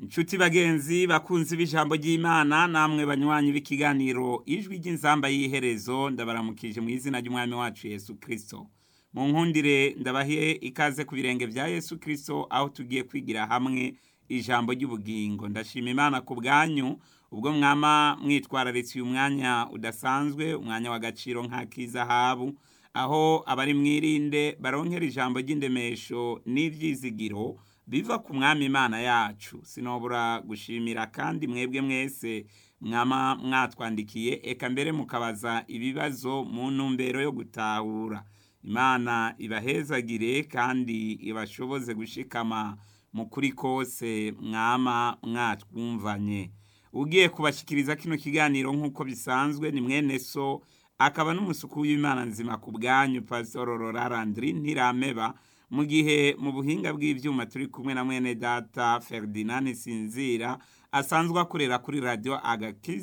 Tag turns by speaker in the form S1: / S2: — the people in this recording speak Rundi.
S1: inshuti bagenzi bakunzi b'ijambo ry'imana namwe banywanyi b'ikiganiro ijwi ry'inzamba y'iherezo ndabaramukije mu izina ry'umwami wacu yesu kirisito mu nkundire ndabahe ikaze ku birenge bya yesu kirisito aho tugiye kwigira hamwe ijambo ry'ubugingo ndashima imana ku bwanyu ubwo mwama mwitwararitse uyu mwanya udasanzwe umwanya w'agaciro nk'ak'izahabu aho abari mwirinde baronkera ijambo ry'indemesho n'ibyizigiro biva ku mwami imana yacu sinobura gushimira kandi mwebwe mwese mwama mwatwandikiye eka mbere mukabaza ibibazo mu ntumbero yo gutahura imana ibahezagire kandi ibashoboze gushikama mu kuri kose mwama mwatwumvanye ugiye kubashyikiriza kino kiganiro nk'uko bisanzwe ni mwene so akaba n'umusuku w'imana nzima ku bwanyu pasitoro rorarandiri ntirameba mu gihe mu buhinga bw'ibyuma turi kumwe na mwene data Ferdinand Sinzira asanzwe akorera kuri radiyo agakiza